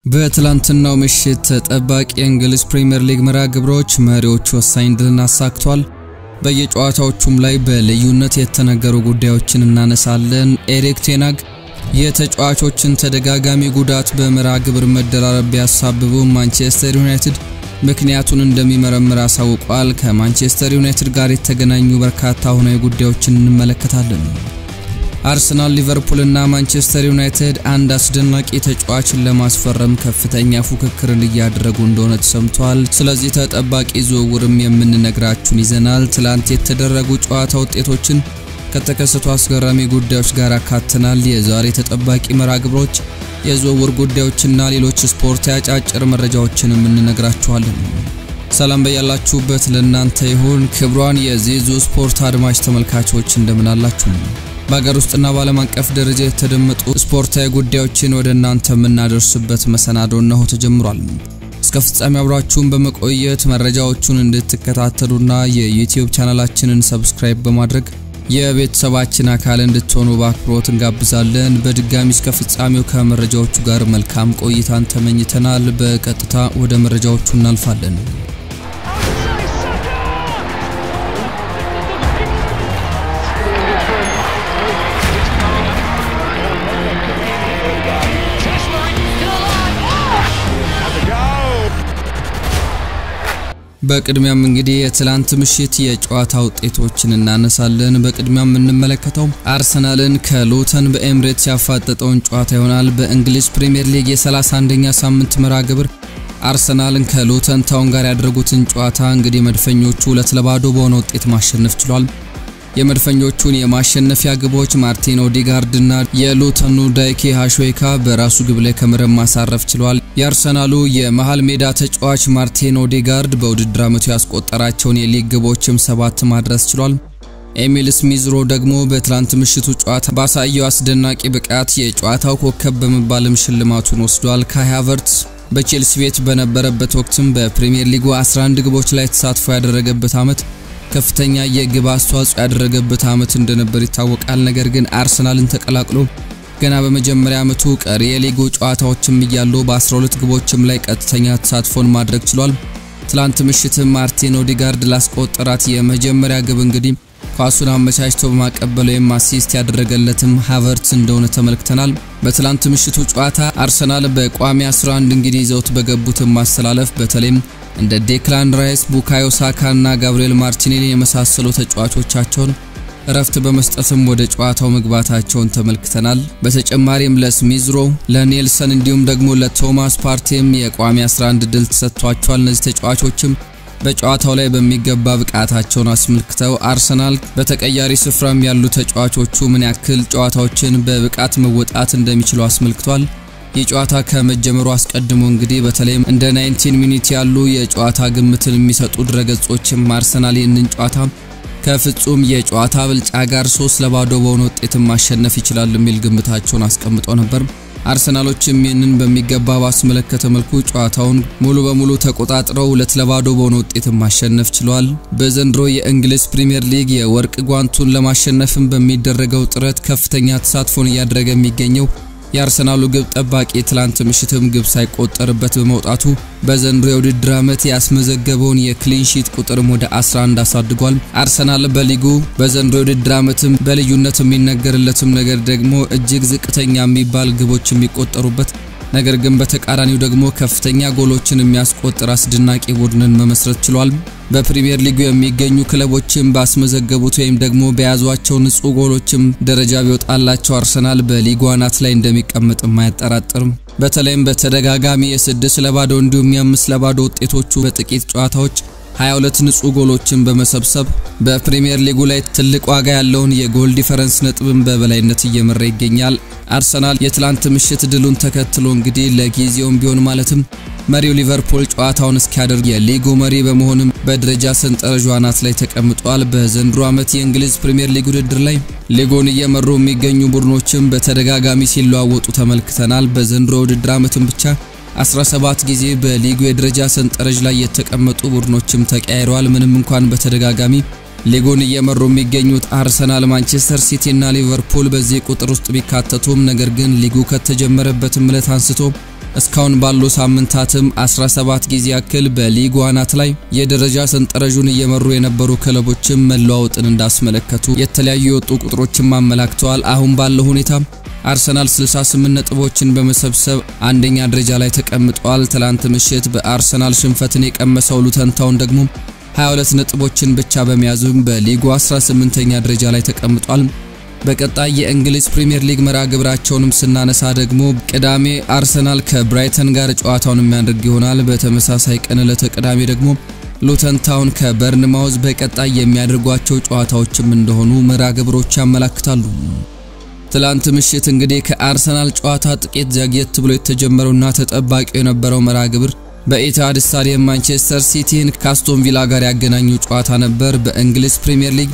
በትላንትናው ምሽት ተጠባቂ የእንግሊዝ ፕሪምየር ሊግ መርሃ ግብሮች መሪዎቹ ወሳኝ ድልን አሳክቷል። በየጨዋታዎቹም ላይ በልዩነት የተነገሩ ጉዳዮችን እናነሳለን። ኤሪክ ቴናግ የተጫዋቾችን ተደጋጋሚ ጉዳት በመርሃ ግብር መደራረብ ቢያሳብቡም ማንቸስተር ዩናይትድ ምክንያቱን እንደሚመረምር አሳውቋል። ከማንቸስተር ዩናይትድ ጋር የተገናኙ በርካታ አሁናዊ ጉዳዮችን እንመለከታለን። አርሰናል፣ ሊቨርፑል እና ማንቸስተር ዩናይትድ አንድ አስደናቂ ተጫዋችን ለማስፈረም ከፍተኛ ፉክክርን እያደረጉ እንደሆነ ተሰምቷል። ስለዚህ ተጠባቂ ዝውውርም የምንነግራችሁን ይዘናል። ትላንት የተደረጉ ጨዋታ ውጤቶችን ከተከሰቱ አስገራሚ ጉዳዮች ጋር አካተናል። የዛሬ ተጠባቂ መርሃ ግብሮች፣ የዝውውር ጉዳዮችና ሌሎች ስፖርት አጫጭር መረጃዎችንም እንነግራችኋለን። ሰላም በያላችሁበት ለእናንተ ይሁን። ክብሯን የዜዙ ስፖርት አድማጭ ተመልካቾች እንደምን አላችሁ? በሀገር ውስጥና በዓለም አቀፍ ደረጃ የተደመጡ ስፖርታዊ ጉዳዮችን ወደ እናንተ የምናደርስበት መሰናዶ እነሆ ተጀምሯል። እስከ ፍጻሜ አብራችሁን በመቆየት መረጃዎቹን እንድትከታተሉና የዩቲዩብ ቻናላችንን ሰብስክራይብ በማድረግ የቤተሰባችን አካል እንድትሆኑ በአክብሮት እንጋብዛለን። በድጋሚ እስከ ፍጻሜው ከመረጃዎቹ ጋር መልካም ቆይታን ተመኝተናል። በቀጥታ ወደ መረጃዎቹ እናልፋለን። በቅድሚያም እንግዲህ የትላንት ምሽት የጨዋታ ውጤቶችን እናነሳለን። በቅድሚያም የምንመለከተው አርሰናልን ከሉተን በኤምሬትስ ያፋጠጠውን ጨዋታ ይሆናል። በእንግሊዝ ፕሪምየር ሊግ የ31ኛ ሳምንት መርሃ ግብር አርሰናልን ከሉተን ታውን ጋር ያደረጉትን ጨዋታ እንግዲህ መድፈኞቹ ሁለት ለባዶ በሆነ ውጤት ማሸነፍ ችሏል። የመድፈኞቹን የማሸነፊያ ግቦች ማርቲን ኦዲጋርድ እና የሉተኑ ዳይኬ ሃሾይካ በራሱ ግብ ላይ ከመረብ ማሳረፍ ችሏል። የአርሰናሉ የመሃል ሜዳ ተጫዋች ማርቲን ኦዲጋርድ በውድድር ዓመቱ ያስቆጠራቸውን የሊግ ግቦችም ሰባት ማድረስ ችሏል። ኤሚል ስሚዝሮ ደግሞ በትላንት ምሽቱ ጨዋታ ባሳየው አስደናቂ ብቃት የጨዋታው ኮከብ በመባልም ሽልማቱን ወስዷል። ካይ ሃቨርትስ በቼልሲ ቤት በነበረበት ወቅትም በፕሪምየር ሊጉ 11 ግቦች ላይ ተሳትፎ ያደረገበት ዓመት ከፍተኛ የግብ አስተዋጽኦ ያደረገበት ዓመት እንደነበር ይታወቃል። ነገር ግን አርሰናልን ተቀላቅሎ ገና በመጀመሪያ ዓመቱ ቀሪ የሊጉ ጨዋታዎችም እያሉ በ12 ግቦችም ላይ ቀጥተኛ ተሳትፎን ማድረግ ችሏል። ትላንት ምሽትም ማርቲን ኦዲጋርድ ላስቆጠራት የመጀመሪያ ግብ እንግዲህ ኳሱን አመቻችቶ በማቀበል ወይም አሲስት ያደረገለትም ሃቨርትስ እንደሆነ ተመልክተናል። በትላንት ምሽቱ ጨዋታ አርሰናል በቋሚ 11 እንግዲህ ይዘውት በገቡትም ማስተላለፍ በተለይም እንደ ዴክላን ራይስ፣ ቡካዮ ሳካ እና ጋብሪኤል ማርቲኔሊ የመሳሰሉ ተጫዋቾቻቸውን እረፍት በመስጠትም ወደ ጨዋታው መግባታቸውን ተመልክተናል። በተጨማሪም ለስሚዝሮ፣ ለኔልሰን እንዲሁም ደግሞ ለቶማስ ፓርቴም የቋሚ 11 ድል ተሰጥቷቸዋል። እነዚህ ተጫዋቾችም በጨዋታው ላይ በሚገባ ብቃታቸውን አስመልክተው አርሰናል በተቀያሪ ስፍራም ያሉ ተጫዋቾቹ ምን ያክል ጨዋታዎችን በብቃት መወጣት እንደሚችሉ አስመልክቷል። ይህ ጨዋታ ከመጀመሩ አስቀድሞ እንግዲህ በተለይም እንደ 19 ሚኒት ያሉ የጨዋታ ግምትን የሚሰጡ ድረገጾችም አርሰናል ይህንን ጨዋታ ከፍጹም የጨዋታ ብልጫ ጋር ሶስት ለባዶ በሆነ ውጤትም ማሸነፍ ይችላል የሚል ግምታቸውን አስቀምጠው ነበር። አርሰናሎችም ይህንን በሚገባ ባስመለከተ መልኩ ጨዋታውን ሙሉ በሙሉ ተቆጣጥረው ሁለት ለባዶ በሆነ ውጤትም ማሸነፍ ችሏል። በዘንድሮ የእንግሊዝ ፕሪምየር ሊግ የወርቅ ጓንቱን ለማሸነፍም በሚደረገው ጥረት ከፍተኛ ተሳትፎን እያደረገ የሚገኘው የአርሰናሉ ግብ ጠባቂ ትላንት ምሽትም ግብ ሳይቆጠርበት በመውጣቱ በዘንድሮ የውድድር ዓመት ያስመዘገበውን የክሊንሺት ቁጥርም ወደ 11 አሳድጓል። አርሰናል በሊጉ በዘንድሮ የውድድር ዓመትም በልዩነት የሚነገርለትም ነገር ደግሞ እጅግ ዝቅተኛ የሚባል ግቦች የሚቆጠሩበት ነገር ግን በተቃራኒው ደግሞ ከፍተኛ ጎሎችን የሚያስቆጥር አስደናቂ ቡድንን መመስረት ችሏል። በፕሪምየር ሊጉ የሚገኙ ክለቦችም ባስመዘገቡት ወይም ደግሞ በያዟቸው ንጹህ ጎሎችም ደረጃ ቢወጣላቸው አርሰናል በሊጉ አናት ላይ እንደሚቀመጥም አያጠራጥርም። በተለይም በተደጋጋሚ የስድስት ለባዶ እንዲሁም የአምስት ለባዶ ውጤቶቹ በጥቂት ጨዋታዎች 22 ንጹህ ጎሎችን በመሰብሰብ በፕሪምየር ሊጉ ላይ ትልቅ ዋጋ ያለውን የጎል ዲፈረንስ ነጥብን በበላይነት እየመራ ይገኛል። አርሰናል የትላንት ምሽት ድሉን ተከትሎ እንግዲህ ለጊዜውም ቢሆን ማለትም መሪው ሊቨርፑል ጨዋታውን እስኪያደርግ የሊጉ መሪ በመሆንም በደረጃ ሰንጠረዡ አናት ላይ ተቀምጧል። በዘንድሮ ዓመት የእንግሊዝ ፕሪምየር ሊግ ውድድር ላይ ሊጉን እየመሩ የሚገኙ ቡድኖችም በተደጋጋሚ ሲለዋወጡ ተመልክተናል። በዘንድሮ ውድድር ዓመትም ብቻ 17 ጊዜ በሊጉ የደረጃ ሰንጠረዥ ላይ የተቀመጡ ቡድኖችም ተቀያይረዋል። ምንም እንኳን በተደጋጋሚ ሊጉን እየመሩ የሚገኙት አርሰናል፣ ማንቸስተር ሲቲ እና ሊቨርፑል በዚህ ቁጥር ውስጥ ቢካተቱም ነገር ግን ሊጉ ከተጀመረበትም ዕለት አንስቶ እስካሁን ባሉ ሳምንታትም 17 ጊዜ ያክል በሊጉ አናት ላይ የደረጃ ሰንጠረዡን እየመሩ የነበሩ ክለቦችም መለዋወጥን እንዳስመለከቱ የተለያዩ የወጡ ቁጥሮችም አመላክተዋል። አሁን ባለው ሁኔታ አርሰናል 68 ነጥቦችን በመሰብሰብ አንደኛ ደረጃ ላይ ተቀምጧል። ትላንት ምሽት በአርሰናል ሽንፈትን የቀመሰው ሉተን ታውን ደግሞ 22 ነጥቦችን ብቻ በመያዝም በሊጉ 18ኛ ደረጃ ላይ ተቀምጧል። በቀጣይ የእንግሊዝ ፕሪምየር ሊግ መርሃ ግብራቸውንም ስናነሳ ደግሞ ቅዳሜ አርሰናል ከብራይተን ጋር ጨዋታውን የሚያደርግ ይሆናል። በተመሳሳይ ቀን ዕለተ ቅዳሜ ደግሞ ሉተን ታውን ከበርንማውዝ በቀጣይ የሚያደርጓቸው ጨዋታዎችም እንደሆኑ መርሃ ግብሮች ያመላክታሉ። ትላንት ምሽት እንግዲህ ከአርሰናል ጨዋታ ጥቂት ዘግየት ብሎ የተጀመረውና ተጠባቂው የነበረው መርሃ ግብር በኢትሃድ ስታዲየም ማንቸስተር ሲቲን ከአስቶን ቪላ ጋር ያገናኙ ጨዋታ ነበር። በእንግሊዝ ፕሪምየር ሊግ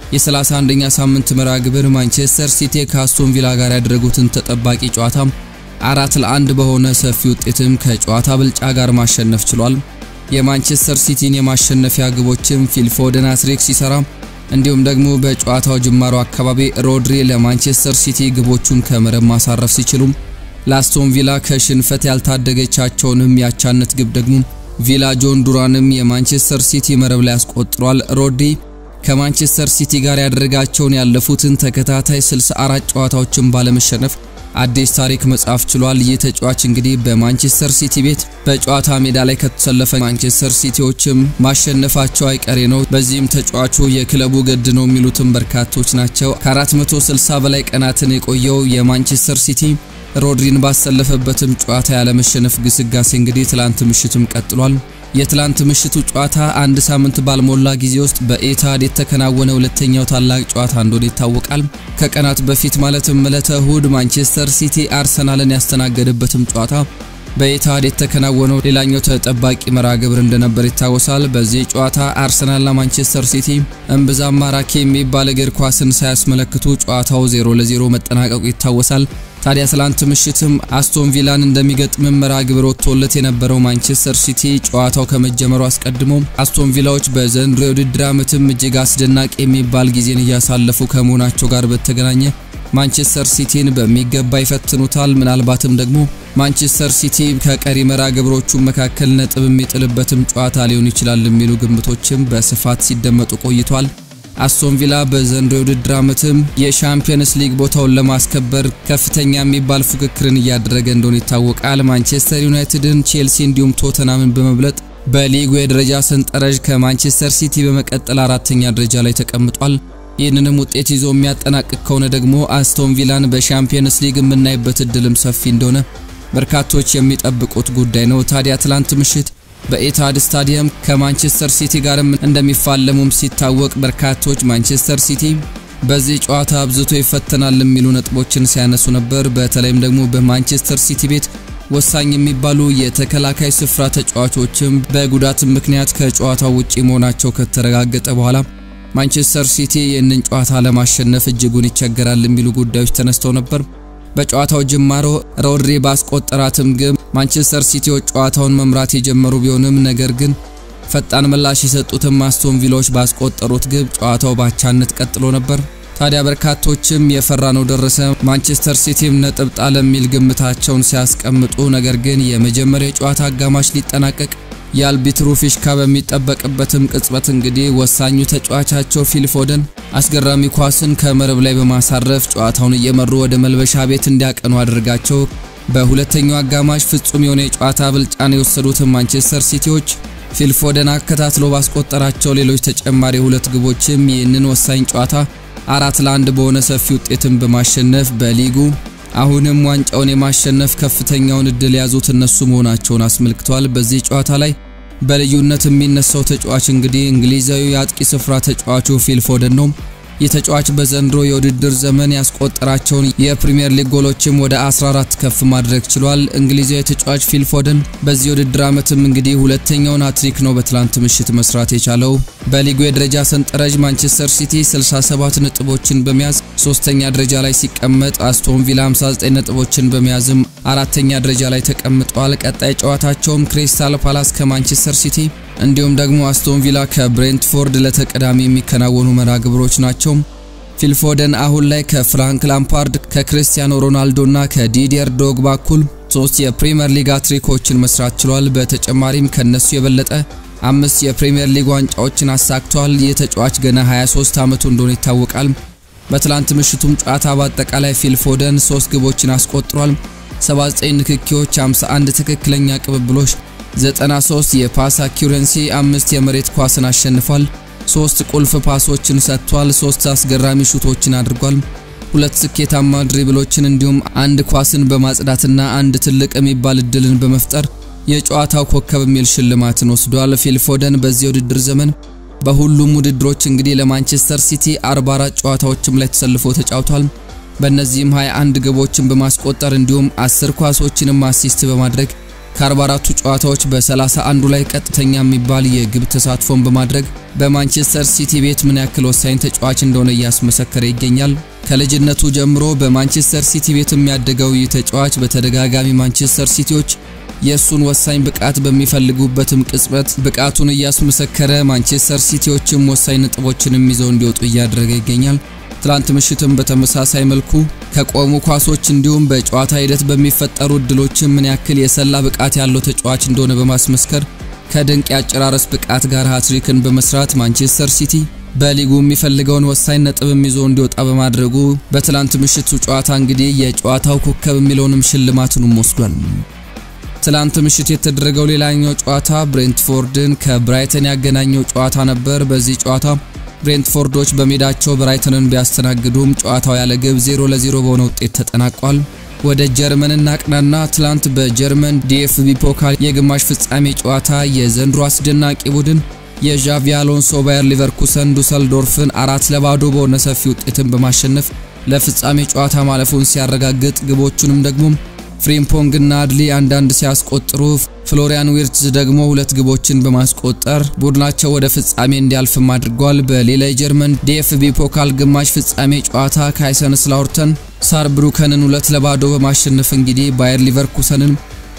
የ31ኛ ሳምንት መርሃ ግብር ማንቸስተር ሲቲ ከአስቶን ቪላ ጋር ያደረጉትን ተጠባቂ ጨዋታ አራት ለአንድ በሆነ ሰፊ ውጤትም ከጨዋታ ብልጫ ጋር ማሸነፍ ችሏል። የማንቸስተር ሲቲን የማሸነፊያ ግቦችም ፊልፎደን ሃትሪክ ሲሰራ እንዲሁም ደግሞ በጨዋታው ጅማሮ አካባቢ ሮድሪ ለማንቸስተር ሲቲ ግቦቹን ከመረብ ማሳረፍ ሲችሉም ለአስቶን ቪላ ከሽንፈት ያልታደገቻቸውንም ያቻነት ግብ ደግሞ ቪላ ጆን ዱራንም የማንቸስተር ሲቲ መረብ ላይ ያስቆጥሯል። ሮድሪ ከማንቸስተር ሲቲ ጋር ያደረጋቸውን ያለፉትን ተከታታይ 64 ጨዋታዎችን ባለመሸነፍ አዲስ ታሪክ መጻፍ ችሏል። ይህ ተጫዋች እንግዲህ በማንቸስተር ሲቲ ቤት በጨዋታ ሜዳ ላይ ከተሰለፈ ማንቸስተር ሲቲዎችም ማሸነፋቸው አይቀሬ ነው። በዚህም ተጫዋቹ የክለቡ ገድ ነው የሚሉትም በርካቶች ናቸው። ከ460 በላይ ቀናትን የቆየው የማንቸስተር ሲቲ ሮድሪን ባሰለፈበትም ጨዋታ ያለመሸነፍ ግስጋሴ እንግዲህ ትላንት ምሽትም ቀጥሏል። የትላንት ምሽቱ ጨዋታ አንድ ሳምንት ባልሞላ ጊዜ ውስጥ በኢትሃድ የተከናወነ ሁለተኛው ታላቅ ጨዋታ እንደሆነ ይታወቃል። ከቀናት በፊት ማለትም ዕለተ እሁድ ማንቸስተር ሲቲ አርሰናልን ያስተናገደበትም ጨዋታ በኢትሃድ የተከናወነው ሌላኛው ተጠባቂ መርሃ ግብር እንደነበር ይታወሳል። በዚህ ጨዋታ አርሰናልና ማንቸስተር ሲቲ እምብዛም ማራኪ የሚባል እግር ኳስን ሳያስመለክቱ ጨዋታው 0 ለ0 መጠናቀቁ ይታወሳል። ታዲያ ትላንት ምሽትም አስቶን ቪላን እንደሚገጥም መርሃ ግብር ወጥቶለት የነበረው ማንቸስተር ሲቲ ጨዋታው ከመጀመሩ አስቀድሞ አስቶን ቪላዎች በዘንድሮ የውድድር ዓመትም እጅግ አስደናቂ የሚባል ጊዜን እያሳለፉ ከመሆናቸው ጋር በተገናኘ ማንቸስተር ሲቲን በሚገባ ይፈትኑታል። ምናልባትም ደግሞ ማንቸስተር ሲቲ ከቀሪ መርሃ ግብሮቹ መካከል ነጥብ የሚጥልበትም ጨዋታ ሊሆን ይችላል የሚሉ ግምቶችም በስፋት ሲደመጡ ቆይቷል። አስቶን ቪላ በዘንድሮ የውድድር ዓመትም የሻምፒየንስ ሊግ ቦታውን ለማስከበር ከፍተኛ የሚባል ፉክክርን እያደረገ እንደሆነ ይታወቃል። ማንቸስተር ዩናይትድን፣ ቼልሲ እንዲሁም ቶተናምን በመብለጥ በሊጉ የደረጃ ሰንጠረዥ ከማንቸስተር ሲቲ በመቀጠል አራተኛ ደረጃ ላይ ተቀምጧል። ይህንንም ውጤት ይዞ የሚያጠናቅቅ ከሆነ ደግሞ አስቶን ቪላን በሻምፒየንስ ሊግ የምናይበት እድልም ሰፊ እንደሆነ በርካቶች የሚጠብቁት ጉዳይ ነው። ታዲያ ትላንት ምሽት በኢትሃድ ስታዲየም ከማንቸስተር ሲቲ ጋርም እንደሚፋለሙም ሲታወቅ በርካቶች ማንቸስተር ሲቲ በዚህ ጨዋታ አብዝቶ ይፈተናል የሚሉ ነጥቦችን ሲያነሱ ነበር። በተለይም ደግሞ በማንቸስተር ሲቲ ቤት ወሳኝ የሚባሉ የተከላካይ ስፍራ ተጫዋቾችም በጉዳት ምክንያት ከጨዋታው ውጪ መሆናቸው ከተረጋገጠ በኋላ ማንቸስተር ሲቲ ይህንን ጨዋታ ለማሸነፍ እጅጉን ይቸገራል የሚሉ ጉዳዮች ተነስተው ነበር። በጨዋታው ጅማሮ ሮድሪ ባስቆጠራትም ግብ ማንቸስተር ሲቲዎች ጨዋታውን መምራት የጀመሩ ቢሆንም ነገር ግን ፈጣን ምላሽ የሰጡትም አስቶን ቪላዎች ባስቆጠሩት ግብ ጨዋታው ባቻነት ቀጥሎ ነበር። ታዲያ በርካቶችም የፈራ ነው ደረሰ፣ ማንቸስተር ሲቲም ነጥብ ጣለ የሚል ግምታቸውን ሲያስቀምጡ፣ ነገር ግን የመጀመሪያ የጨዋታ አጋማሽ ሊጠናቀቅ የአልቢትሩ ፊሽካ በሚጠበቅበትም ቅጽበት እንግዲህ ወሳኙ ተጫዋቻቸው ፊል ፎደን አስገራሚ ኳስን ከመረብ ላይ በማሳረፍ ጨዋታውን እየመሩ ወደ መልበሻ ቤት እንዲያቀኑ አድርጋቸው በሁለተኛው አጋማሽ ፍጹም የሆነ የጨዋታ ብልጫን የወሰዱትን ማንቸስተር ሲቲዎች ፊል ፎደን አከታትሎ ባስቆጠራቸው ሌሎች ተጨማሪ ሁለት ግቦችም ይህንን ወሳኝ ጨዋታ አራት ለአንድ በሆነ ሰፊ ውጤትን በማሸነፍ በሊጉ አሁንም ዋንጫውን የማሸነፍ ከፍተኛውን እድል የያዙት እነሱ መሆናቸውን አስመልክተዋል። በዚህ ጨዋታ ላይ በልዩነት የሚነሳው ተጫዋች እንግዲህ እንግሊዛዊ የአጥቂ ስፍራ ተጫዋቹ ፊል ፎደን ነው። ይህ ተጫዋች በዘንድሮ የውድድር ዘመን ያስቆጠራቸውን የፕሪሚየር ሊግ ጎሎችም ወደ 14 ከፍ ማድረግ ችሏል። እንግሊዛዊ ተጫዋች ፊል ፎደን በዚህ የውድድር ዓመትም እንግዲህ ሁለተኛውን ሃትሪክ ነው በትላንት ምሽት መስራት የቻለው። በሊጉ የደረጃ ሰንጠረዥ ማንቸስተር ሲቲ 67 ነጥቦችን በመያዝ ሶስተኛ ደረጃ ላይ ሲቀመጥ፣ አስቶን ቪላ 59 ነጥቦችን በመያዝም አራተኛ ደረጃ ላይ ተቀምጧል። ቀጣይ ጨዋታቸውም ክሪስታል ፓላስ ከማንቸስተር ሲቲ እንዲሁም ደግሞ አስቶን ቪላ ከብሬንትፎርድ ለተቀዳሚ የሚከናወኑ መርሃ ግብሮች ናቸው። ፊልፎደን አሁን ላይ ከፍራንክ ላምፓርድ ከክርስቲያኖ ሮናልዶና ከዲዲየር ዶግባ እኩል ሶስት የፕሪሚየር ሊግ አትሪኮችን መስራት ችሏል። በተጨማሪም ከነሱ የበለጠ አምስት የፕሪሚየር ሊግ ዋንጫዎችን አሳክቷል። ይህ ተጫዋች ገና 23 ዓመቱ እንደሆነ ይታወቃል። በትላንት ምሽቱም ጨዋታ በአጠቃላይ ፊል ፎደን 3 ግቦችን አስቆጥሯል። 79 ንክኪዎች፣ 51 ትክክለኛ ቅብብሎች፣ 93 የፓስ አኪውረንሲ፣ አምስት የመሬት ኳስን አሸንፏል። ሶስት ቁልፍ ፓሶችን ሰጥቷል። ሶስት አስገራሚ ሹቶችን አድርጓል። ሁለት ስኬታማ ድሪብሎችን እንዲሁም አንድ ኳስን በማጽዳትና አንድ ትልቅ የሚባል እድልን በመፍጠር የጨዋታው ኮከብ የሚል ሽልማትን ወስዷል። ፊል ፎደን በዚህ ውድድር ዘመን በሁሉም ውድድሮች እንግዲህ ለማንቸስተር ሲቲ 44 ጨዋታዎችም ላይ ተሰልፎ ተጫውቷል። በእነዚህም 21 ግቦችን በማስቆጠር እንዲሁም 10 ኳሶችንም አሲስት በማድረግ ከ44ቱ ጨዋታዎች በ31ዱ ላይ ቀጥተኛ የሚባል የግብ ተሳትፎን በማድረግ በማንቸስተር ሲቲ ቤት ምን ያክል ወሳኝ ተጫዋች እንደሆነ እያስመሰከረ ይገኛል። ከልጅነቱ ጀምሮ በማንቸስተር ሲቲ ቤት የሚያደገው ይህ ተጫዋች በተደጋጋሚ ማንቸስተር ሲቲዎች የእሱን ወሳኝ ብቃት በሚፈልጉበትም ቅጽበት ብቃቱን እያስመሰከረ ማንቸስተር ሲቲዎችም ወሳኝ ነጥቦችንም ይዘው እንዲወጡ እያደረገ ይገኛል። ትላንት ምሽትም በተመሳሳይ መልኩ ከቆሙ ኳሶች እንዲሁም በጨዋታ ሂደት በሚፈጠሩ እድሎችም ምን ያክል የሰላ ብቃት ያለው ተጫዋች እንደሆነ በማስመስከር ከድንቅ የአጨራረስ ብቃት ጋር ሃትሪክን በመስራት ማንቸስተር ሲቲ በሊጉ የሚፈልገውን ወሳኝ ነጥብም ይዞ እንዲወጣ በማድረጉ በትላንት ምሽቱ ጨዋታ እንግዲህ የጨዋታው ኮከብ የሚለውንም ሽልማቱንም ወስዷል። ትላንት ምሽት የተደረገው ሌላኛው ጨዋታ ብሬንትፎርድን ከብራይተን ያገናኘው ጨዋታ ነበር። በዚህ ጨዋታ ብሬንትፎርዶች በሜዳቸው ብራይተንን ቢያስተናግዱም ጨዋታው ያለ ግብ 0 ለ0 በሆነ ውጤት ተጠናቋል። ወደ ጀርመን እናቅናና ትላንት በጀርመን ዲኤፍቢ ፖካል የግማሽ ፍጻሜ ጨዋታ የዘንድሮ አስደናቂ ቡድን የዣቪ አሎንሶ ባየር ሊቨርኩሰን ዱሰልዶርፍን አራት ለባዶ በሆነ ሰፊ ውጤትን በማሸነፍ ለፍጻሜ ጨዋታ ማለፉን ሲያረጋግጥ ግቦቹንም ደግሞ ፍሪምፖንግ እና አድሊ አንዳንድ ሲያስቆጥሩ ፍሎሪያን ዊርትዝ ደግሞ ሁለት ግቦችን በማስቆጠር ቡድናቸው ወደ ፍጻሜ እንዲያልፍም አድርጓል። በሌላ የጀርመን ዲኤፍቢ ፖካል ግማሽ ፍጻሜ ጨዋታ ካይሰንስላውርተን ሳርብሩከንን ሁለት ለባዶ በማሸነፍ እንግዲህ ባየር ሊቨርኩሰንን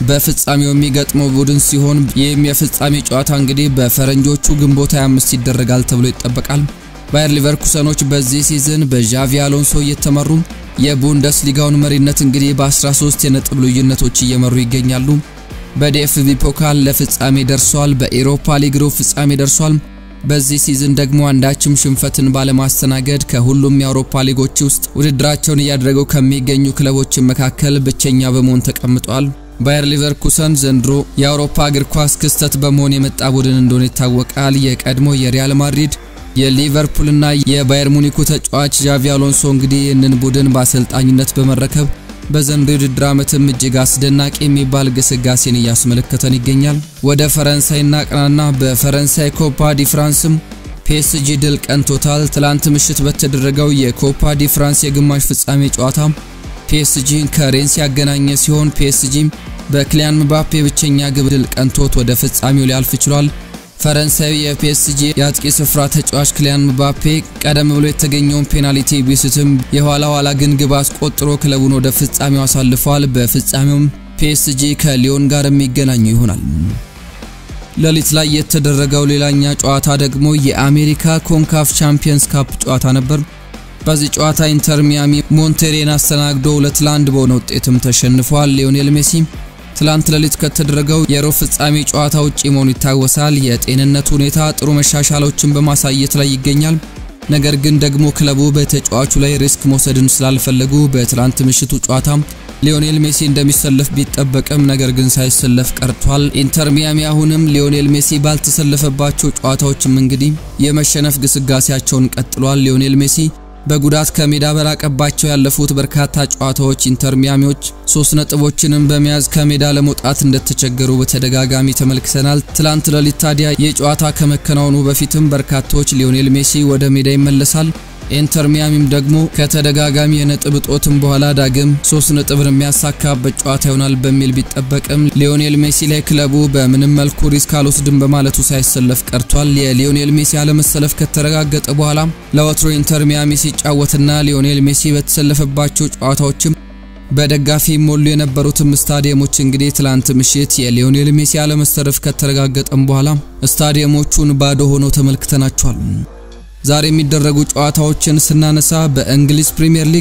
በፍጻሜው የሚገጥመው ቡድን ሲሆን ይህም የፍጻሜ ጨዋታ እንግዲህ በፈረንጆቹ ግንቦት 25 ይደረጋል ተብሎ ይጠበቃል። ባየር ሊቨርኩሰኖች በዚህ ሲዝን በዣቪ አሎንሶ እየተመሩ የቡንደስሊጋውን መሪነት እንግዲህ በ13 የነጥብ ልዩነቶች እየመሩ ይገኛሉ። በዲኤፍቢ ፖካል ለፍጻሜ ደርሷል። በኤሮፓ ሊግ ሩብ ፍጻሜ ደርሷል። በዚህ ሲዝን ደግሞ አንዳችም ሽንፈትን ባለማስተናገድ ከሁሉም የአውሮፓ ሊጎች ውስጥ ውድድራቸውን እያደረጉ ከሚገኙ ክለቦች መካከል ብቸኛ በመሆን ተቀምጧል። ባየር ሊቨርኩሰን ዘንድሮ የአውሮፓ እግር ኳስ ክስተት በመሆን የመጣ ቡድን እንደሆነ ይታወቃል። የቀድሞ የሪያል ማድሪድ የሊቨርፑልና የባየር ሙኒኩ ተጫዋች ዣቪ አሎንሶ እንግዲህ ይህንን ቡድን በአሰልጣኝነት በመረከብ በዘንድሮ የውድድር ዓመትም እጅግ አስደናቂ የሚባል ግስጋሴን እያስመለከተን ይገኛል። ወደ ፈረንሳይ እናቅናና በፈረንሳይ ኮፓ ዲ ፍራንስም ፒኤስጂ ድል ቀንቶታል። ትላንት ምሽት በተደረገው የኮፓ ዲ ፍራንስ የግማሽ ፍጻሜ ጨዋታ ፒኤስጂን ከሬንስ ያገናኘ ሲሆን ፒኤስጂም በክሊያን ምባፔ ብቸኛ ግብ ድል ቀንቶት ወደ ፍጻሜው ሊያልፍ ችሏል። ፈረንሳዊ የፒኤስጂ የአጥቂ ስፍራ ተጫዋች ክሊያን ምባፔ ቀደም ብሎ የተገኘውን ፔናልቲ ቢስትም የኋላ ኋላ ግን ግብ አስቆጥሮ ክለቡን ወደ ፍጻሜው አሳልፏል። በፍጻሜውም ፒኤስጂ ከሊዮን ጋር የሚገናኙ ይሆናል። ሌሊት ላይ የተደረገው ሌላኛ ጨዋታ ደግሞ የአሜሪካ ኮንካፍ ቻምፒየንስ ካፕ ጨዋታ ነበር። በዚህ ጨዋታ ኢንተር ሚያሚ ሞንቴሬን አስተናግዶ ሁለት ለአንድ በሆነ ውጤትም ተሸንፏል። ሊዮኔል ሜሲ ትላንት ሌሊት ከተደረገው የሩብ ፍጻሜ ጨዋታ ውጪ መሆኑ ይታወሳል። የጤንነት ሁኔታ ጥሩ መሻሻሎችን በማሳየት ላይ ይገኛል። ነገር ግን ደግሞ ክለቡ በተጫዋቹ ላይ ሪስክ መውሰድን ስላልፈለጉ በትላንት ምሽቱ ጨዋታ ሊዮኔል ሜሲ እንደሚሰለፍ ቢጠበቅም ነገር ግን ሳይሰለፍ ቀርቷል። ኢንተር ሚያሚ አሁንም ሊዮኔል ሜሲ ባልተሰለፈባቸው ጨዋታዎችም እንግዲህ የመሸነፍ ግስጋሴያቸውን ቀጥሏል። ሊዮኔል ሜሲ በጉዳት ከሜዳ በራቀባቸው ያለፉት በርካታ ጨዋታዎች ኢንተር ሚያሚዎች ሶስት ነጥቦችንም በመያዝ ከሜዳ ለመውጣት እንደተቸገሩ በተደጋጋሚ ተመልክተናል። ትላንት ሌሊት ታዲያ የጨዋታ ከመከናወኑ በፊትም በርካቶች ሊዮኔል ሜሲ ወደ ሜዳ ይመለሳል፣ ኢንተር ሚያሚም ደግሞ ከተደጋጋሚ የነጥብ እጦትም በኋላ ዳግም ሶስት ነጥብን የሚያሳካበት ጨዋታ ይሆናል በሚል ቢጠበቅም ሊዮኔል ሜሲ ላይ ክለቡ በምንም መልኩ ሪስክ አልወስድም በማለቱ ሳይሰለፍ ቀርቷል። የሊዮኔል ሜሲ አለመሰለፍ ከተረጋገጠ በኋላ ለወትሮ ኢንተር ሚያሚ ሲጫወትና ሊዮኔል ሜሲ በተሰለፈባቸው ጨዋታዎችም በደጋፊ ሞሉ የነበሩትም ስታዲየሞች እንግዲህ ትላንት ምሽት የሊዮኔል ሜሲ አለመሰለፍ ከተረጋገጠም በኋላ ስታዲየሞቹን ባዶ ሆነው ተመልክተናቸዋል። ዛሬ የሚደረጉ ጨዋታዎችን ስናነሳ በእንግሊዝ ፕሪምየር ሊግ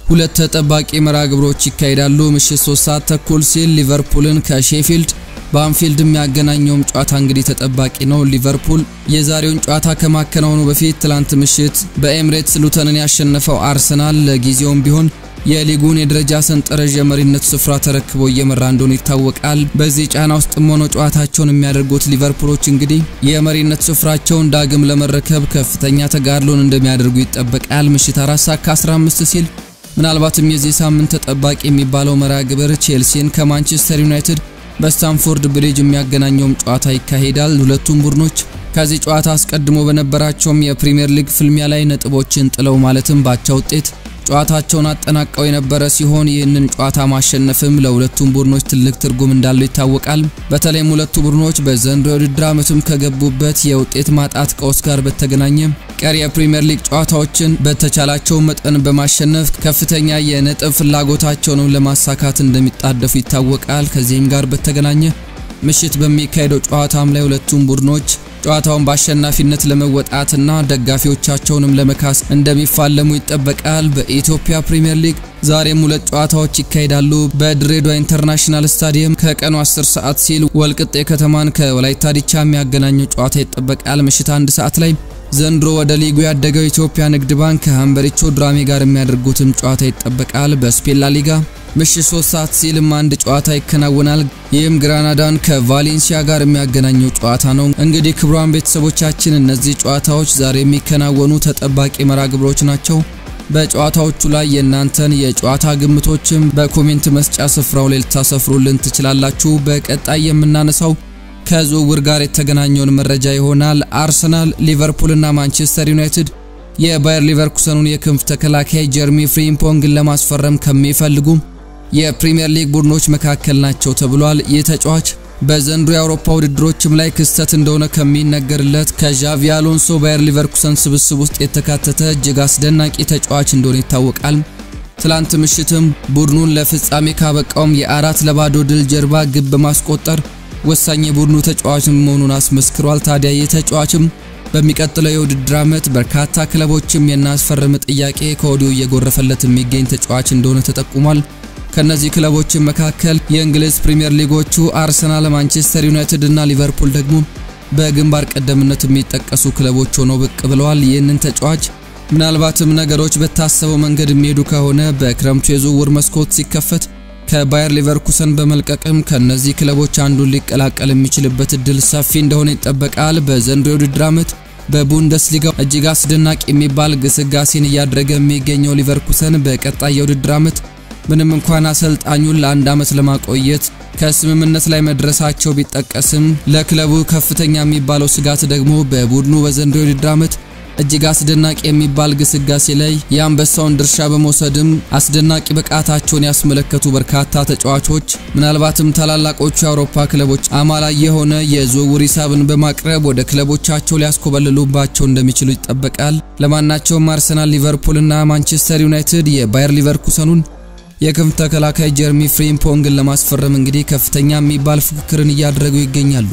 ሁለት ተጠባቂ መርሃ ግብሮች ይካሄዳሉ። ምሽት 3 ሰዓት ተኩል ሲል ሊቨርፑልን ከሼፊልድ በአንፊልድ የሚያገናኘውም ጨዋታ እንግዲህ ተጠባቂ ነው። ሊቨርፑል የዛሬውን ጨዋታ ከማከናወኑ በፊት ትላንት ምሽት በኤምሬትስ ሉተንን ያሸነፈው አርሰናል ለጊዜውም ቢሆን የሊጉን የደረጃ ሰንጠረዥ የመሪነት ስፍራ ተረክቦ እየመራ እንደሆነ ይታወቃል። በዚህ ጫና ውስጥም ሆነው ጨዋታቸውን የሚያደርጉት ሊቨርፑሎች እንግዲህ የመሪነት ስፍራቸውን ዳግም ለመረከብ ከፍተኛ ተጋድሎን እንደሚያደርጉ ይጠበቃል። ምሽት 4 ሰዓት ከ15 ሲል ምናልባትም የዚህ ሳምንት ተጠባቂ የሚባለው መርሃ ግብር ቼልሲን ከማንቸስተር ዩናይትድ በስታንፎርድ ብሪጅ የሚያገናኘውም ጨዋታ ይካሄዳል። ሁለቱም ቡድኖች ከዚህ ጨዋታ አስቀድሞ በነበራቸውም የፕሪሚየር ሊግ ፍልሚያ ላይ ነጥቦችን ጥለው ማለትም ባቻ ውጤት ጨዋታቸውን አጠናቀው የነበረ ሲሆን ይህንን ጨዋታ ማሸነፍም ለሁለቱም ቡድኖች ትልቅ ትርጉም እንዳለው ይታወቃል። በተለይም ሁለቱ ቡድኖች በዘንድሮ የውድድር ዓመትም ከገቡበት የውጤት ማጣት ቀውስ ጋር በተገናኘ ቀሪ የፕሪሚየር ሊግ ጨዋታዎችን በተቻላቸው መጠን በማሸነፍ ከፍተኛ የነጥብ ፍላጎታቸውንም ለማሳካት እንደሚጣደፉ ይታወቃል። ከዚህም ጋር በተገናኘ ምሽት በሚካሄደው ጨዋታም ላይ ሁለቱም ቡድኖች ጨዋታውን በአሸናፊነት ለመወጣትና ደጋፊዎቻቸውንም ለመካስ እንደሚፋለሙ ይጠበቃል። በኢትዮጵያ ፕሪሚየር ሊግ ዛሬም ሁለት ጨዋታዎች ይካሄዳሉ። በድሬዳዋ ኢንተርናሽናል ስታዲየም ከቀኑ 10 ሰዓት ሲል ወልቅጤ ከተማን ከወላይታ ዲቻ የሚያገናኘው ጨዋታ ይጠበቃል። ምሽት አንድ ሰዓት ላይ ዘንድሮ ወደ ሊጉ ያደገው የኢትዮጵያ ንግድ ባንክ ከሀምበሪቾ ድራሜ ጋር የሚያደርጉትም ጨዋታ ይጠበቃል። በስፔን ላ ሊጋ ምሽት 3 ሰዓት ሲልም አንድ ጨዋታ ይከናወናል። ይህም ግራናዳን ከቫሌንሲያ ጋር የሚያገናኘው ጨዋታ ነው። እንግዲህ ክቡራን ቤተሰቦቻችን እነዚህ ጨዋታዎች ዛሬ የሚከናወኑ ተጠባቂ መርሃ ግብሮች ናቸው። በጨዋታዎቹ ላይ የእናንተን የጨዋታ ግምቶችም በኮሜንት መስጫ ስፍራው ላይ ልታሰፍሩልን ትችላላችሁ። በቀጣይ የምናነሳው ከዝውውር ጋር የተገናኘውን መረጃ ይሆናል። አርሰናል፣ ሊቨርፑልና ማንቸስተር ዩናይትድ የባየር ሊቨርኩሰኑን የክንፍ ተከላካይ ጀርሚ ፍሪምፖንግን ለማስፈረም ከሚፈልጉ የፕሪሚየር ሊግ ቡድኖች መካከል ናቸው ተብሏል። ይህ ተጫዋች በዘንድሮ የአውሮፓ ውድድሮችም ላይ ክስተት እንደሆነ ከሚነገርለት ከዣቪ አሎንሶ ባየር ሊቨርኩሰን ስብስብ ውስጥ የተካተተ እጅግ አስደናቂ ተጫዋች እንደሆነ ይታወቃል። ትላንት ምሽትም ቡድኑን ለፍጻሜ ካበቃውም የአራት ለባዶ ድል ጀርባ ግብ በማስቆጠር ወሳኝ የቡድኑ ተጫዋች መሆኑን አስመስክሯል። ታዲያ ይህ ተጫዋችም በሚቀጥለው የውድድር ዓመት በርካታ ክለቦችም የናስፈርም ጥያቄ ከወዲሁ እየጎረፈለት የሚገኝ ተጫዋች እንደሆነ ተጠቁሟል። ከነዚህ ክለቦችም መካከል የእንግሊዝ ፕሪምየር ሊጎቹ አርሰናል፣ ማንቸስተር ዩናይትድ እና ሊቨርፑል ደግሞ በግንባር ቀደምነት የሚጠቀሱ ክለቦች ሆነው ብቅ ብለዋል። ይህንን ተጫዋች ምናልባትም ነገሮች በታሰበው መንገድ የሚሄዱ ከሆነ በክረምቱ የዝውውር መስኮት ሲከፈት ከባየር ሊቨርኩሰን በመልቀቅም ከነዚህ ክለቦች አንዱን ሊቀላቀል የሚችልበት እድል ሰፊ እንደሆነ ይጠበቃል። በዘንድሮ የውድድር ዓመት በቡንደስሊጋው እጅግ አስደናቂ የሚባል ግስጋሴን እያደረገ የሚገኘው ሊቨርኩሰን በቀጣይ የውድድር ዓመት ምንም እንኳን አሰልጣኙን ለአንድ ዓመት ለማቆየት ከስምምነት ላይ መድረሳቸው ቢጠቀስም ለክለቡ ከፍተኛ የሚባለው ስጋት ደግሞ በቡድኑ በዘንድሮ የውድድር ዓመት እጅግ አስደናቂ የሚባል ግስጋሴ ላይ የአንበሳውን ድርሻ በመውሰድም አስደናቂ ብቃታቸውን ያስመለከቱ በርካታ ተጫዋቾች ምናልባትም ታላላቆቹ የአውሮፓ ክለቦች አማላይ የሆነ የዝውውር ሂሳብን በማቅረብ ወደ ክለቦቻቸው ሊያስኮበልሉባቸው እንደሚችሉ ይጠበቃል። ለማናቸውም አርሰናል፣ ሊቨርፑልና ማንቸስተር ዩናይትድ የባየር ሊቨርኩሰኑን የክንፍ ተከላካይ ጀርሚ ፍሪምፖንግን ለማስፈረም እንግዲህ ከፍተኛ የሚባል ፉክክርን እያደረጉ ይገኛሉ።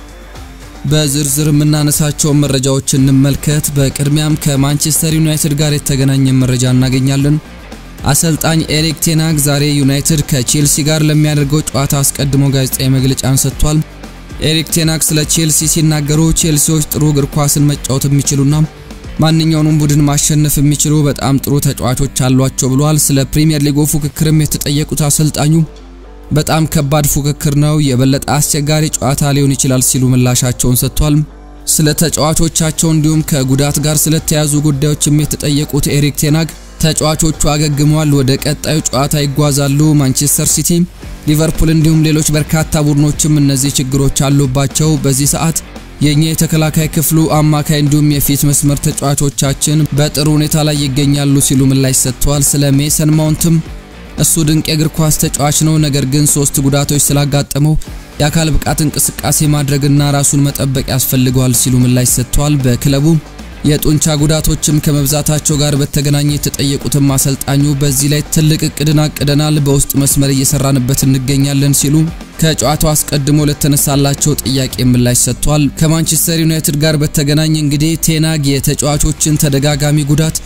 በዝርዝር የምናነሳቸውን መረጃዎች እንመልከት። በቅድሚያም ከማንቸስተር ዩናይትድ ጋር የተገናኘ መረጃ እናገኛለን። አሰልጣኝ ኤሪክ ቴናግ ዛሬ ዩናይትድ ከቼልሲ ጋር ለሚያደርገው ጨዋታ አስቀድሞ ጋዜጣዊ መግለጫን ሰጥቷል። ኤሪክ ቴናግ ስለ ቼልሲ ሲናገሩ ቼልሲዎች ጥሩ እግር ኳስን መጫወት የሚችሉና ማንኛውንም ቡድን ማሸነፍ የሚችሉ በጣም ጥሩ ተጫዋቾች አሏቸው ብሏል። ስለ ፕሪሚየር ሊጉ ፉክክርም የተጠየቁት አሰልጣኙ በጣም ከባድ ፉክክር ነው፣ የበለጠ አስቸጋሪ ጨዋታ ሊሆን ይችላል ሲሉ ምላሻቸውን ሰጥቷል። ስለ ተጫዋቾቻቸው እንዲሁም ከጉዳት ጋር ስለተያዙ ጉዳዮችም የተጠየቁት ኤሪክ ቴናግ ተጫዋቾቹ አገግመዋል፣ ወደ ቀጣዩ ጨዋታ ይጓዛሉ። ማንቸስተር ሲቲ፣ ሊቨርፑል እንዲሁም ሌሎች በርካታ ቡድኖችም እነዚህ ችግሮች አሉባቸው። በዚህ ሰዓት የኛ የተከላካይ ክፍሉ አማካይ እንዲሁም የፊት መስመር ተጫዋቾቻችን በጥሩ ሁኔታ ላይ ይገኛሉ ሲሉ ምላሽ ሰጥተዋል። ስለ ሜሰን ማውንትም እሱ ድንቅ የእግር ኳስ ተጫዋች ነው፣ ነገር ግን ሶስት ጉዳቶች ስላጋጠመው የአካል ብቃት እንቅስቃሴ ማድረግና ራሱን መጠበቅ ያስፈልገዋል ሲሉ ምላሽ ሰጥተዋል። በክለቡ የጡንቻ ጉዳቶችም ከመብዛታቸው ጋር በተገናኘ የተጠየቁትም አሰልጣኙ በዚህ ላይ ትልቅ እቅድን አቅደናል፣ በውስጥ መስመር እየሰራንበት እንገኛለን ሲሉ ከጨዋታው አስቀድሞ ለተነሳላቸው ጥያቄ ምላሽ ሰጥቷል። ከማንቸስተር ዩናይትድ ጋር በተገናኘ እንግዲህ ቴናግ የተጫዋቾችን ተደጋጋሚ ጉዳት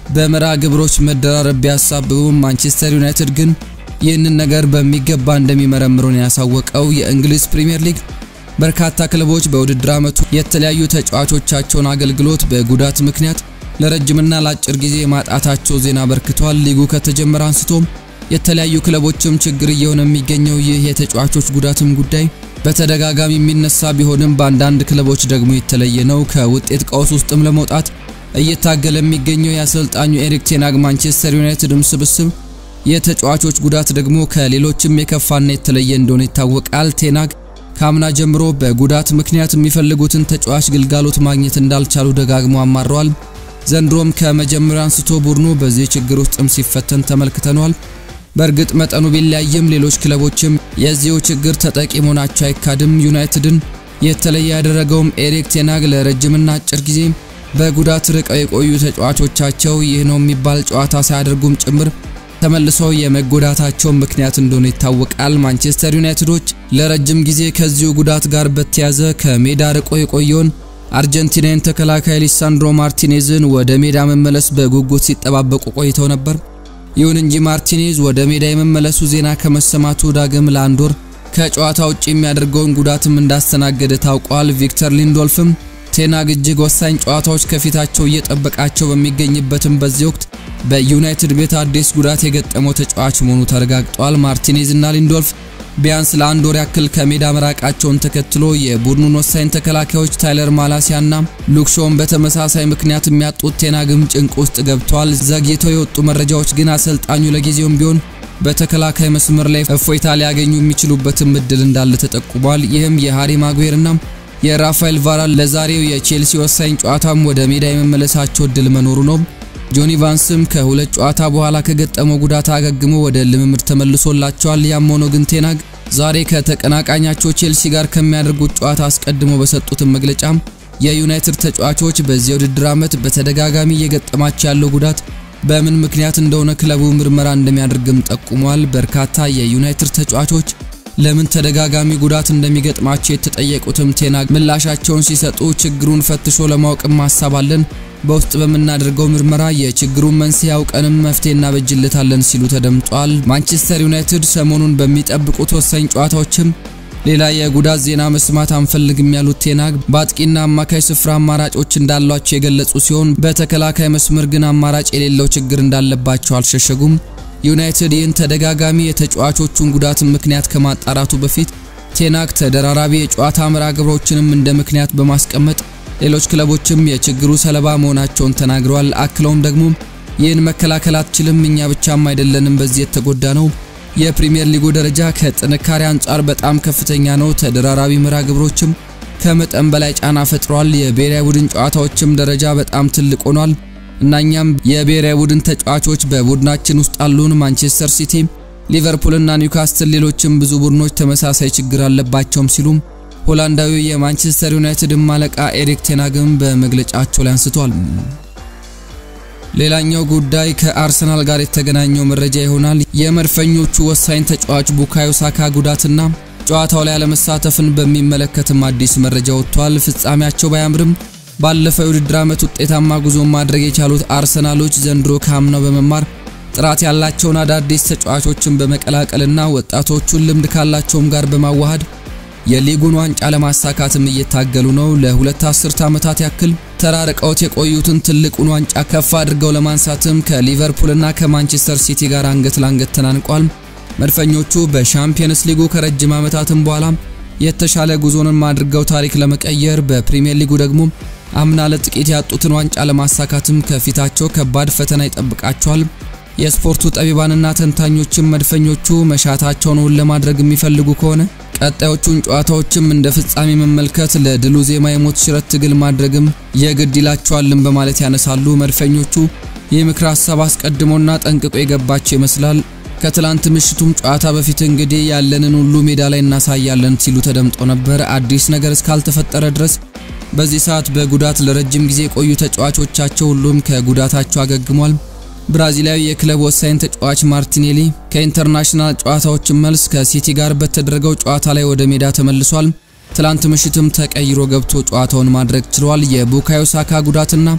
በመርሃ ግብሮች መደራረብ ቢያሳብቡም ማንቸስተር ዩናይትድ ግን ይህንን ነገር በሚገባ እንደሚመረምሩን ያሳወቀው የእንግሊዝ ፕሪምየር ሊግ በርካታ ክለቦች በውድድር ዓመቱ የተለያዩ ተጫዋቾቻቸውን አገልግሎት በጉዳት ምክንያት ለረጅምና ለአጭር ጊዜ ማጣታቸው ዜና በርክቷል። ሊጉ ከተጀመረ አንስቶም የተለያዩ ክለቦችም ችግር እየሆነ የሚገኘው ይህ የተጫዋቾች ጉዳትም ጉዳይ በተደጋጋሚ የሚነሳ ቢሆንም በአንዳንድ ክለቦች ደግሞ የተለየ ነው። ከውጤት ቀውስ ውስጥም ለመውጣት እየታገለ የሚገኘው የአሰልጣኙ ኤሪክ ቴናግ ማንቸስተር ዩናይትድም ስብስብ የተጫዋቾች ጉዳት ደግሞ ከሌሎችም የከፋና የተለየ እንደሆነ ይታወቃል። ቴናግ ከአምና ጀምሮ በጉዳት ምክንያት የሚፈልጉትን ተጫዋች ግልጋሎት ማግኘት እንዳልቻሉ ደጋግሞ አማረዋል። ዘንድሮም ከመጀመሪያ አንስቶ ቡድኑ በዚህ ችግር ውስጥም ሲፈተን ተመልክተኗል። በእርግጥ መጠኑ ቢለያይም ሌሎች ክለቦችም የዚሁ ችግር ተጠቂ መሆናቸው አይካድም። ዩናይትድን የተለየ ያደረገውም ኤሪክ ቴናግ ለረጅምና አጭር ጊዜ በጉዳት ርቀው የቆዩ ተጫዋቾቻቸው ይህ ነው የሚባል ጨዋታ ሳያደርጉም ጭምር ተመልሰው የመጎዳታቸው ምክንያት እንደሆነ ይታወቃል። ማንቸስተር ዩናይትዶች ለረጅም ጊዜ ከዚሁ ጉዳት ጋር በተያዘ ከሜዳ ርቆ የቆየውን አርጀንቲናን ተከላካይ ሊሳንድሮ ማርቲኔዝን ወደ ሜዳ መመለስ በጉጉት ሲጠባበቁ ቆይተው ነበር። ይሁን እንጂ ማርቲኔዝ ወደ ሜዳ የመመለሱ ዜና ከመሰማቱ ዳግም ለአንድ ወር ከጨዋታ ውጭ የሚያደርገውን ጉዳትም እንዳስተናገደ ታውቋል። ቪክተር ሊንዶልፍም ቴናግ እጅግ ወሳኝ ጨዋታዎች ከፊታቸው እየጠበቃቸው በሚገኝበትም በዚህ ወቅት በዩናይትድ ቤት አዲስ ጉዳት የገጠመው ተጫዋች መሆኑ ተረጋግጧል። ማርቲኔዝ እና ሊንዶልፍ ቢያንስ ለአንድ ወር ያክል ከሜዳ መራቃቸውን ተከትሎ የቡድኑን ወሳኝ ተከላካዮች ታይለር ማላሲያና ሉክሾውን በተመሳሳይ ምክንያት የሚያጡት ቴናግም ጭንቅ ውስጥ ገብተዋል። ዘግይተው የወጡ መረጃዎች ግን አሰልጣኙ ለጊዜውም ቢሆን በተከላካይ መስመር ላይ እፎይታ ሊያገኙ የሚችሉበትም እድል እንዳለ ተጠቁሟል። ይህም የሃሪ ማጉዌርና የራፋኤል ቫራን ለዛሬው የቼልሲ ወሳኝ ጨዋታም ወደ ሜዳ የመመለሳቸው እድል መኖሩ ነው። ጆኒ ቫንስም ከሁለት ጨዋታ በኋላ ከገጠመው ጉዳት አገግሞ ወደ ልምምድ ተመልሶላቸዋል። ያም ሆኖ ግን ቴናግ ዛሬ ከተቀናቃኛቸው ቼልሲ ጋር ከሚያደርጉት ጨዋታ አስቀድሞ በሰጡትን መግለጫ የዩናይትድ ተጫዋቾች በዚህ ውድድር ዓመት በተደጋጋሚ እየገጠማቸው ያለው ጉዳት በምን ምክንያት እንደሆነ ክለቡ ምርመራ እንደሚያደርግም ጠቁሟል። በርካታ የዩናይትድ ተጫዋቾች ለምን ተደጋጋሚ ጉዳት እንደሚገጥማቸው የተጠየቁትም ቴናግ ምላሻቸውን ሲሰጡ ችግሩን ፈትሾ ለማወቅም ሀሳብ አለን በውስጥ በምናደርገው ምርመራ የችግሩን መንስኤ አውቀንም መፍትሄ እናበጅለታለን ሲሉ ተደምጧል። ማንቸስተር ዩናይትድ ሰሞኑን በሚጠብቁት ወሳኝ ጨዋታዎችም ሌላ የጉዳት ዜና መስማት አንፈልግም ያሉት ቴናግ በአጥቂና አማካይ ስፍራ አማራጮች እንዳሏቸው የገለጹ ሲሆን በተከላካይ መስመር ግን አማራጭ የሌለው ችግር እንዳለባቸው አልሸሸጉም። ዩናይትድ ይህን ተደጋጋሚ የተጫዋቾቹን ጉዳት ምክንያት ከማጣራቱ በፊት ቴናግ ተደራራቢ የጨዋታ መርሃ ግብሮችንም እንደ ምክንያት በማስቀመጥ ሌሎች ክለቦችም የችግሩ ሰለባ መሆናቸውን ተናግረዋል። አክለውም ደግሞ ይህን መከላከል አትችልም፣ እኛ ብቻም አይደለንም በዚህ የተጎዳ ነው። የፕሪሚየር ሊጉ ደረጃ ከጥንካሬ አንጻር በጣም ከፍተኛ ነው። ተደራራቢ መርሃ ግብሮችም ከመጠን በላይ ጫና ፈጥሯል። የብሔራዊ ቡድን ጨዋታዎችም ደረጃ በጣም ትልቅ ሆኗል እና እኛም የብሔራዊ ቡድን ተጫዋቾች በቡድናችን ውስጥ አሉን። ማንቸስተር ሲቲ፣ ሊቨርፑልና ኒውካስትል ሌሎችም ብዙ ቡድኖች ተመሳሳይ ችግር አለባቸውም ሲሉም ሆላንዳዊ የማንቸስተር ዩናይትድ አለቃ ኤሪክ ቴናግም በመግለጫቸው ላይ አንስቷል። ሌላኛው ጉዳይ ከአርሰናል ጋር የተገናኘው መረጃ ይሆናል። የመድፈኞቹ ወሳኝ ተጫዋች ቡካዮ ሳካ ጉዳትና ጨዋታው ላይ አለመሳተፍን በሚመለከትም አዲስ መረጃ ወጥቷል። ፍጻሜያቸው ባያምርም ባለፈው የውድድር ዓመት ውጤታማ ጉዞ ማድረግ የቻሉት አርሰናሎች ዘንድሮ ካምናው በመማር ጥራት ያላቸውን አዳዲስ ተጫዋቾችን በመቀላቀልና ወጣቶቹን ልምድ ካላቸውም ጋር በማዋሃድ የሊጉን ዋንጫ ለማሳካትም እየታገሉ ነው። ለሁለት አስርት ዓመታት ያክል ተራርቀውት የቆዩትን ትልቁን ዋንጫ ከፍ አድርገው ለማንሳትም ከሊቨርፑልና ከማንቸስተር ሲቲ ጋር አንገት ለአንገት ተናንቋል። መድፈኞቹ በሻምፒየንስ ሊጉ ከረጅም ዓመታትም በኋላ የተሻለ ጉዞንም አድርገው ታሪክ ለመቀየር በፕሪሚየር ሊጉ ደግሞ አምና ለጥቂት ያጡትን ዋንጫ ለማሳካትም ከፊታቸው ከባድ ፈተና ይጠብቃቸዋል። የስፖርቱ ጠቢባንና ተንታኞችም መድፈኞቹ መሻታቸውን እውን ለማድረግ የሚፈልጉ ከሆነ ቀጣዮቹን ጨዋታዎችም እንደ ፍጻሜ መመልከት ለድሉ ዜማ የሞት ሽረት ትግል ማድረግም የግድ ይላቸዋልን በማለት ያነሳሉ። መድፈኞቹ ይህ ምክር ሀሳብ አስቀድሞና ጠንቅቆ የገባቸው ይመስላል። ከትላንት ምሽቱም ጨዋታ በፊት እንግዲህ ያለንን ሁሉ ሜዳ ላይ እናሳያለን ሲሉ ተደምጦ ነበር። አዲስ ነገር እስካልተፈጠረ ድረስ በዚህ ሰዓት በጉዳት ለረጅም ጊዜ የቆዩ ተጫዋቾቻቸው ሁሉም ከጉዳታቸው አገግሟል። ብራዚላዊ የክለብ ወሳኝ ተጫዋች ማርቲኔሊ ከኢንተርናሽናል ጨዋታዎች መልስ ከሲቲ ጋር በተደረገው ጨዋታ ላይ ወደ ሜዳ ተመልሷል። ትላንት ምሽትም ተቀይሮ ገብቶ ጨዋታውን ማድረግ ችሏል። የቡካዮ ሳካ ጉዳትና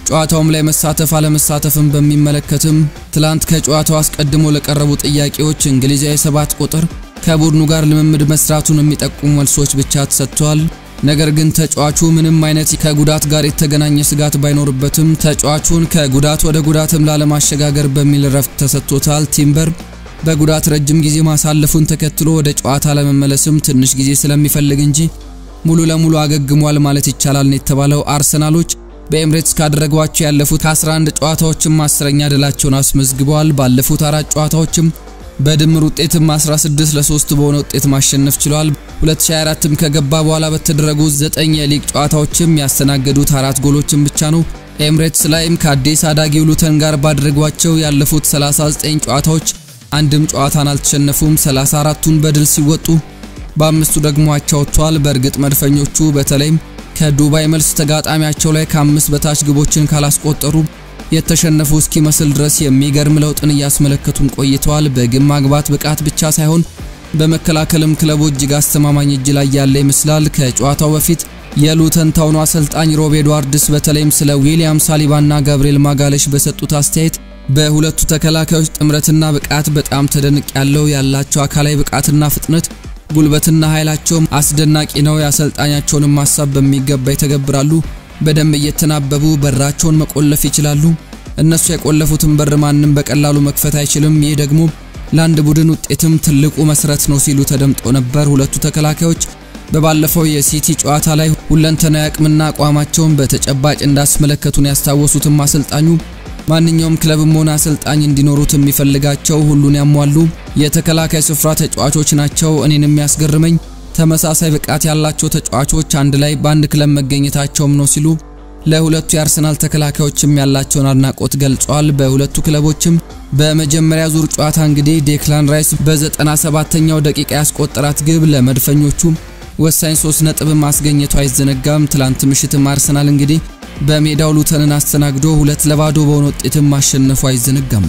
ጨዋታውም ላይ መሳተፍ አለመሳተፍን በሚመለከትም ትላንት ከጨዋታው አስቀድሞ ለቀረቡ ጥያቄዎች እንግሊዛዊ ሰባት ቁጥር ከቡድኑ ጋር ልምምድ መስራቱን የሚጠቁሙ መልሶች ብቻ ተሰጥተዋል። ነገር ግን ተጫዋቹ ምንም አይነት ከጉዳት ጋር የተገናኘ ስጋት ባይኖርበትም ተጫዋቹን ከጉዳት ወደ ጉዳትም ላለማሸጋገር በሚል ረፍት ተሰጥቶታል። ቲምበር በጉዳት ረጅም ጊዜ ማሳለፉን ተከትሎ ወደ ጨዋታ ለመመለስም ትንሽ ጊዜ ስለሚፈልግ እንጂ ሙሉ ለሙሉ አገግሟል ማለት ይቻላል ነው የተባለው። አርሰናሎች በኤምሬትስ ካደረጓቸው ያለፉት ከ11 ጨዋታዎችም አስረኛ ድላቸውን አስመዝግበዋል። ባለፉት አራት ጨዋታዎችም በድምር ውጤትም 16 ለ3 በሆነ ውጤት ማሸነፍ ችሏል። 2024ም ከገባ በኋላ በተደረጉ 9 የሊግ ጨዋታዎችም ያስተናገዱት አራት ጎሎችን ብቻ ነው። ኤምሬትስ ላይም ከአዲስ አዳጊው ሉተን ጋር ባደረጓቸው ያለፉት 39 ጨዋታዎች አንድም ጨዋታን አልተሸነፉም። 34ቱን በድል ሲወጡ በአምስቱ ደግሞ አቻ ወጥተዋል። በእርግጥ መድፈኞቹ በተለይም ከዱባይ መልስ ተጋጣሚያቸው ላይ ከአምስት በታች ግቦችን ካላስቆጠሩ የተሸነፉ እስኪመስል ድረስ የሚገርም ለውጥን እያስመለከቱን ቆይተዋል። በግብ ማግባት ብቃት ብቻ ሳይሆን በመከላከልም ክለቡ እጅግ አስተማማኝ እጅ ላይ ያለ ይመስላል። ከጨዋታው በፊት የሉተን ታውኑ አሰልጣኝ ሮብ ኤድዋርድስ በተለይም ስለ ዊሊያም ሳሊባና ጋብሪኤል ማጋለሽ በሰጡት አስተያየት በሁለቱ ተከላካዮች ጥምረትና ብቃት በጣም ተደንቅ ያለው ያላቸው አካላዊ ብቃትና ፍጥነት ጉልበትና ኃይላቸውም አስደናቂ ነው። የአሰልጣኛቸውንም ሀሳብ በሚገባ ይተገብራሉ። በደንብ እየተናበቡ በራቸውን መቆለፍ ይችላሉ። እነሱ የቆለፉትን በር ማንም በቀላሉ መክፈት አይችልም። ይህ ደግሞ ለአንድ ቡድን ውጤትም ትልቁ መሰረት ነው ሲሉ ተደምጦ ነበር። ሁለቱ ተከላካዮች በባለፈው የሲቲ ጨዋታ ላይ ሁለንተናዊ አቅምና አቋማቸውን በተጨባጭ እንዳስመለከቱን ያስታወሱትም አሰልጣኙ ማንኛውም ክለብም ሆነ አሰልጣኝ እንዲኖሩት የሚፈልጋቸው ሁሉን ያሟሉ የተከላካይ ስፍራ ተጫዋቾች ናቸው። እኔን የሚያስገርመኝ ተመሳሳይ ብቃት ያላቸው ተጫዋቾች አንድ ላይ በአንድ ክለብ መገኘታቸውም ነው ሲሉ ለሁለቱ የአርሰናል ተከላካዮችም ያላቸውን አድናቆት ገልጸዋል። በሁለቱ ክለቦችም በመጀመሪያ ዙር ጨዋታ እንግዲህ ዴክላን ራይስ በ97ኛው ደቂቃ ያስቆጠራት ግብ ለመድፈኞቹ ወሳኝ ሶስት ነጥብ ማስገኘቱ አይዘነጋም። ትላንት ምሽትም አርሰናል እንግዲህ በሜዳው ሉተንን አስተናግዶ ሁለት ለባዶ በሆነ ውጤትም ማሸነፉ አይዘነጋም።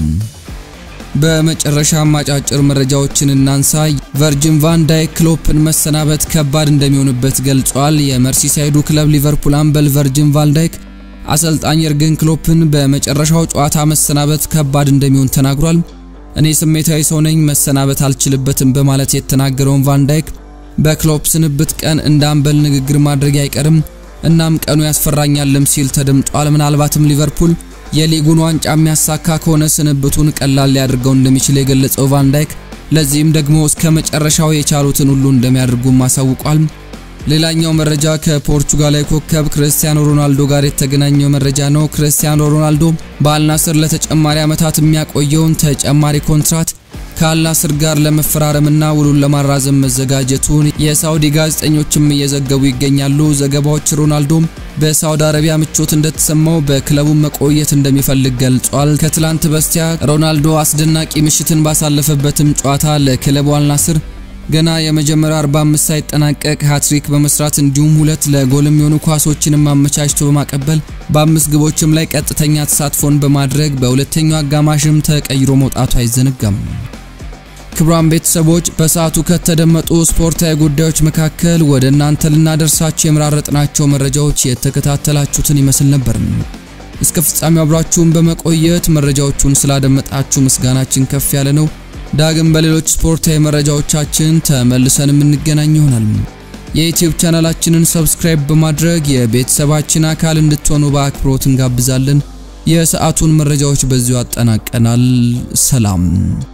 በመጨረሻም አጫጭር መረጃዎችን እናንሳ። ቨርጂን ቫን ዳይክ ክሎፕን መሰናበት ከባድ እንደሚሆንበት ገልጿል። የመርሲሳይዱ ክለብ ሊቨርፑል አምበል ቨርጂን ቫን ዳይክ አሰልጣኝ የርገን ክሎፕን በመጨረሻው ጨዋታ መሰናበት ከባድ እንደሚሆን ተናግሯል። እኔ ስሜታዊ ሰው ነኝ፣ መሰናበት አልችልበትም በማለት የተናገረውን ቫን ዳይክ በክሎፕ ስንብት ቀን እንደ አምበል ንግግር ማድረግ አይቀርም እናም ቀኑ ያስፈራኛልም ሲል ተደምጧል። ምናልባትም ሊቨርፑል የሊጉን ዋንጫ የሚያሳካ ከሆነ ስንብቱን ቀላል ሊያደርገው እንደሚችል የገለጸው ቫን ዳይክ ለዚህም ደግሞ እስከ መጨረሻው የቻሉትን ሁሉ እንደሚያደርጉም አሳውቋል። ሌላኛው መረጃ ከፖርቹጋላዊ ኮከብ ክርስቲያኖ ሮናልዶ ጋር የተገናኘው መረጃ ነው። ክርስቲያኖ ሮናልዶ በአልናስር ለተጨማሪ ዓመታት የሚያቆየውን ተጨማሪ ኮንትራት ከአልናስር ጋር ለመፈራረምና ውሉን ለማራዘም መዘጋጀቱን የሳውዲ ጋዜጠኞችም እየዘገቡ ይገኛሉ። ዘገባዎች ሮናልዶም በሳውዲ አረቢያ ምቾት እንደተሰማው በክለቡ መቆየት እንደሚፈልግ ገልጿል። ከትላንት በስቲያ ሮናልዶ አስደናቂ ምሽትን ባሳለፈበትም ጨዋታ ለክለቡ አልናስር ገና የመጀመሪያው 45 ሳይጠናቀቅ ሃትሪክ በመስራት እንዲሁም ሁለት ለጎልም የሆኑ ኳሶችንም አመቻችቶ በማቀበል በአምስት ግቦችም ላይ ቀጥተኛ ተሳትፎን በማድረግ በሁለተኛው አጋማሽም ተቀይሮ መውጣቱ አይዘነጋም። ክቡራን ቤተሰቦች በሰዓቱ ከተደመጡ ስፖርታዊ ጉዳዮች መካከል ወደ እናንተ ልናደርሳችሁ የመራረጥናቸው መረጃዎች የተከታተላችሁትን ይመስል ነበር። እስከ ፍጻሜው አብራችሁን በመቆየት መረጃዎቹን ስላደመጣችሁ ምስጋናችን ከፍ ያለ ነው። ዳግም በሌሎች ስፖርታዊ መረጃዎቻችን ተመልሰን የምንገናኝ ይሆናል። የዩቲዩብ ቻናላችንን ሰብስክራይብ በማድረግ የቤተሰባችን አካል እንድትሆኑ በአክብሮት እንጋብዛለን። የሰዓቱን መረጃዎች በዚሁ አጠናቀናል። ሰላም